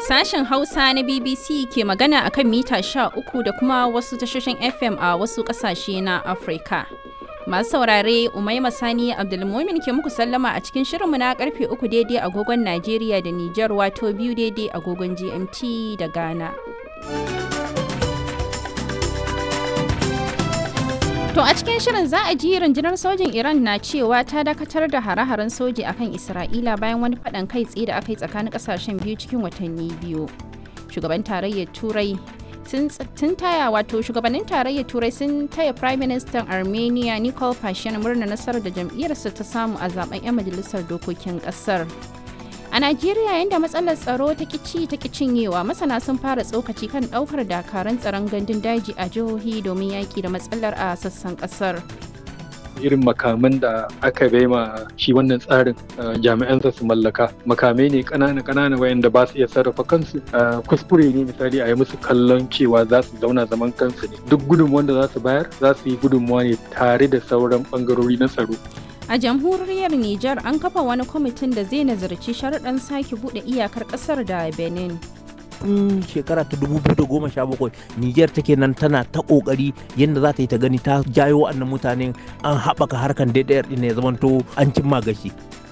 Sashen Hausa na BBC ke magana akan mita 13 da kuma wasu tashoshin FM a wasu ƙasashe na Afirka. Masu saurare Umaima Sani Abdulmumin ke muku sallama a cikin shirinmu na karfe uku daidai agogon Najeriya da Nijar wato biyu daidai agogon GMT da Ghana. To a cikin shirin za a ji rundunar sojin Iran na cewa ta dakatar da hare-haren soji akan Isra'ila bayan wani faɗan kai tsaye da aka yi tsakanin ƙasashen biyu cikin watanni biyu. Shugaban tarayyar Turai sun taya wato shugabannin tarayyar turai sun taya prime minister armenia nikol pashinyan murna nasarar da jam'iyyarsa ta samu a zaben 'yan majalisar dokokin kasar a najeriya yadda matsalar tsaro ta kici ta cinyewa masana sun fara tsokaci kan daukar dakaran tsaron gandun daji a jihohi domin yaki da matsalar a sassan kasar irin makaman da aka bai ma shi wannan tsarin jami'ansa su mallaka makamai ne kanana kanana wayanda ba su iya sarrafa kansu kuskure ne misali a yi musu kallon cewa za su zauna zaman kansu ne duk gudunmuwan da za su bayar za su yi gudunmuwa ne tare da sauran bangarori na tsaro a jamhuriyar Nijar an kafa wani kwamitin da zai nazarci sharuɗan sake buɗe iyakar ƙasar da Benin. tun shekara ta 2017 Niger take nan tana ta kokari yadda za ta yi ta gani ta jayo wa'annan mutanen an haɓaka harkan DDR ɗin ya zamanto an cimma gashi.